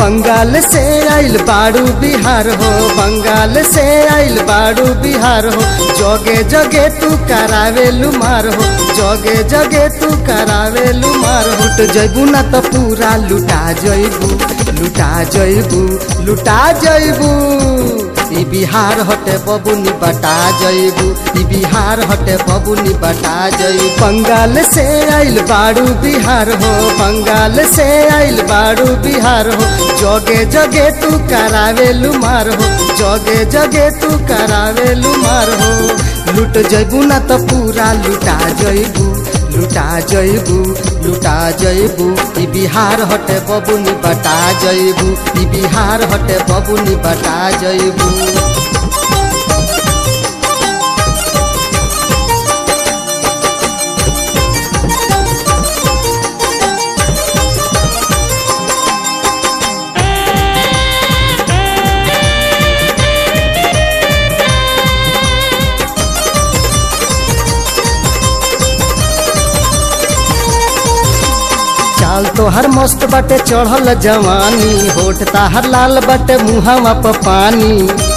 बंगाल से आइल बाड़ू बिहार हो बंगाल से आइल बाड़ू बिहार हो जगे जगे तू करावे लुमार हो जगे जगे तू करावे लुमार हो लुट जैबू ना तो पूरा लुटा जैबू लुटा जैबू लुटा जैबू ई बिहार हटे बबुनी बटा जैबू ई बिहार हटे बबुनी बटा जैबू बंगाल से आइल बाड़ू बिहार हो बंगाल से आइल बाड़ू बिहार हो जगे जगे तू करावे लुमार हो जगे जगे तू करावे लुमार हो लुट जैबू ना तो पूरा लुटा जैबू लुटा जैबू लुटा जैबू ई बिहार हटे बबुनी बटा जैबू ई बिहार हटे बबुनी बटा जैबू चाल तोहर मस्त बटे चढ़ल जवानी होठ ताहर लाल बटे मुहावा प पानी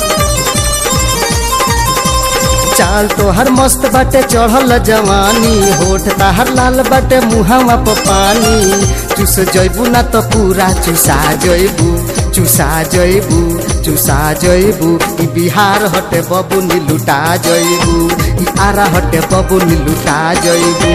चाल तोहर मस्त बटे चढ़ल जवानी होठ ताहर लाल बटे मुहावा प पानी चुस जैबू ना तो पूरा चुसा जैबू चुसा जैबू चुसा जैबू ई बिहार हटे बबुनी लुटा जैबू ई आरा हटे बबुनी लुटा जैबू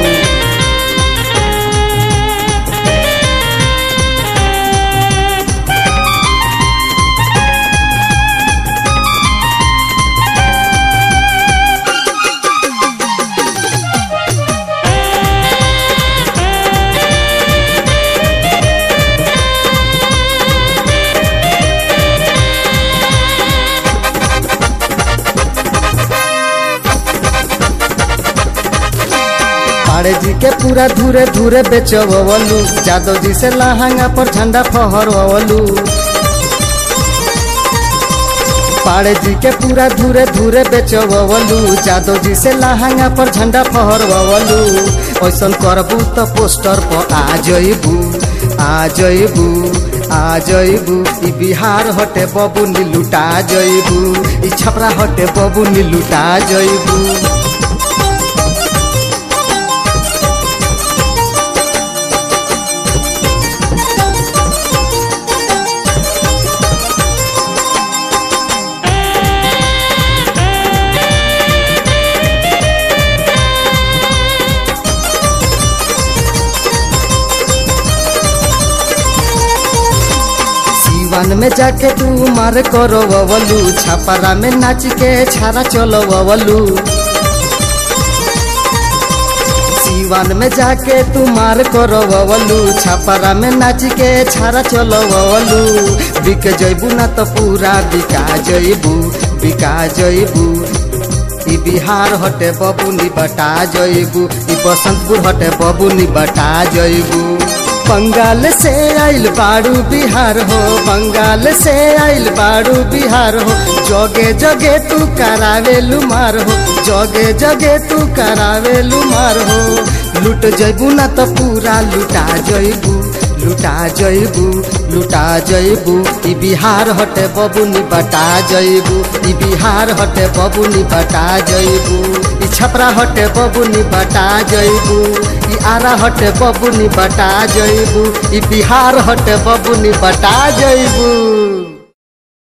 पाड़े जी के पूरा धूरे धूरे बेचवलू जादव जी से लहंगा पर झंडा फहरवलू पाड़े जी के पूरा धूरे धूरे बेचवलू जादव जी से लहंगा पर झंडा फहरवलू ऐसन करबू तो पोस्टर पर आ जइबू आ जइबू आ जइबू ई बिहार हटे बबुनी लुटा जइबू ई छपरा हटे बबुनी लुटा जइबू वन में जाके तू मार करो ववलू छपरा में नाच के छारा चलो ववलू सीवन में जाके तू मार करो ववलू छपरा में नाच के छारा चलो ववलू बिक जैबू ना तो पूरा बिका जैबू बिका जैबू ई बिहार हटे बबुनी बटा जैबू ई बसंतपुर हटे बबुनी बटा जैबू बंगाल से आइल बाड़ू बिहार हो बंगाल से आइल बाड़ू बिहार हो जगे जगे तू करावे लुमार हो जगे जगे तू करावे लुमार हो लुट जैबू ना तो पूरा लुटा जैबू लुटा जैबू लुटा जैबू ई बिहार हटे बबुनी बटा जैबू ई बिहार हटे बबुनी बटा जैबू ई छपरा हटे बबुनी बटा जैबू ई आरा हटे बबुनी बटा जैबू ई बिहार हटे बबुनी बटा जैबू